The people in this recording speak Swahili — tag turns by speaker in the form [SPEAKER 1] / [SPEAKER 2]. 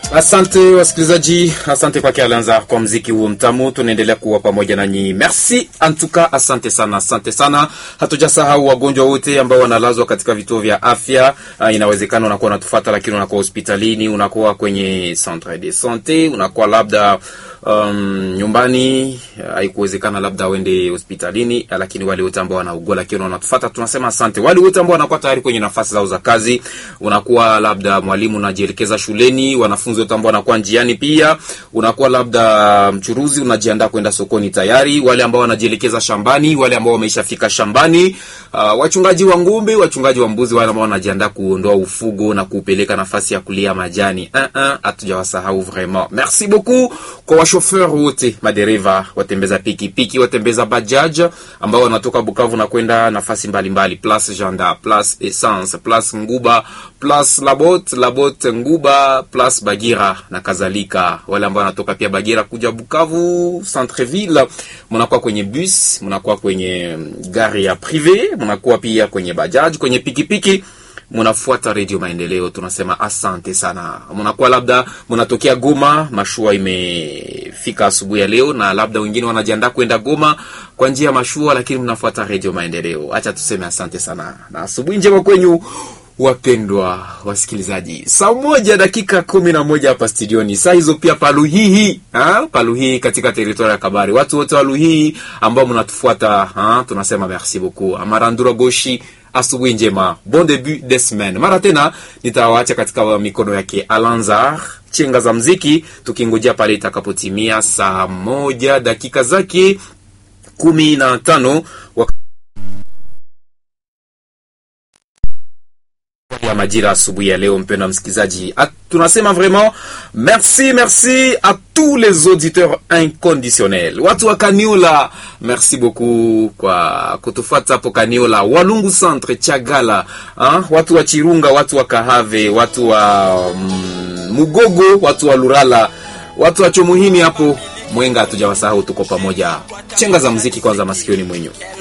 [SPEAKER 1] Asante wasikilizaji, asante kwake Alanza kwa mziki huo mtamu. Tunaendelea kuwa pamoja nanyi, merci antuka, asante sana, asante sana. Hatujasahau wagonjwa wote ambao wanalazwa katika vituo vya afya. Uh, inawezekana unakuwa unatufata, lakini unakuwa hospitalini, unakuwa kwenye centre de sante, unakuwa labda um, nyumbani, haikuwezekana labda uende hospitalini, lakini wale wote ambao wanaugua lakini wanatufata, tunasema asante. Wale wote ambao wanakuwa tayari kwenye nafasi zao za kazi, unakuwa labda mwalimu unajielekeza shuleni, wanafunzi wote ambao wanakuwa njiani, pia unakuwa labda mchuruzi unajiandaa kwenda sokoni tayari, wale ambao wanajielekeza shambani, wale ambao wameishafika shambani, uh, wachungaji wa ng'ombe, wachungaji wa mbuzi, wale ambao wanajiandaa kuondoa ufugo na kuupeleka nafasi ya kulia majani. Uh -uh, hatujawasahau vraiment. Merci beaucoup kwa washofeur wote, madereva, watembeza pikipiki, watembeza bajaj ambao wanatoka Bukavu na kwenda nafasi mbalimbali, place Janda, place Essence, place Nguba, place Labot, Labot Nguba, place Bagira na kadhalika. Wale ambao wanatoka pia Bagira kuja Bukavu Centreville, mnakuwa kwenye bus, mnakuwa kwenye gari ya prive, mnakuwa pia kwenye bajaj, kwenye pikipiki munafuata redio Maendeleo, tunasema asante sana. Munakuwa labda munatokea Goma, mashua imefika asubuhi ya leo, na labda wengine wanajiandaa kwenda Goma kwa njia ya mashua, lakini mnafuata redio Maendeleo. Acha tuseme asante sana na asubuhi njema kwenyu wapendwa wasikilizaji. Saa moja dakika kumi na moja hapa studioni, saa hizo pia paluhihi ha? paluhihi katika teritoria ya Kabari, watu wote wa Luhihi ambao mnatufuata ha? tunasema merci beaucoup. Amarandura Goshi asubuhi njema, bon debut de semaine. Mara tena nitawaacha katika mikono yake Alanzar chenga za mziki, tukingojea pale itakapotimia saa moja dakika zake kumi na tano ya majira asubuhi ya leo. Mpendwa msikilizaji, tunasema vraiment merci merci à tous les auditeurs inconditionnels, watu wa Kaniola, merci beaucoup kwa kutufuata hapo Kaniola, Walungu Centre, Chagala, ha? watu wa Chirunga, watu wa Kahave, watu wa mm, Mugogo, watu wa Lurala, watu wa Chomuhini hapo Mwenga, hatujawasahau, tuko pamoja. Chenga za muziki kwanza masikioni mwenyu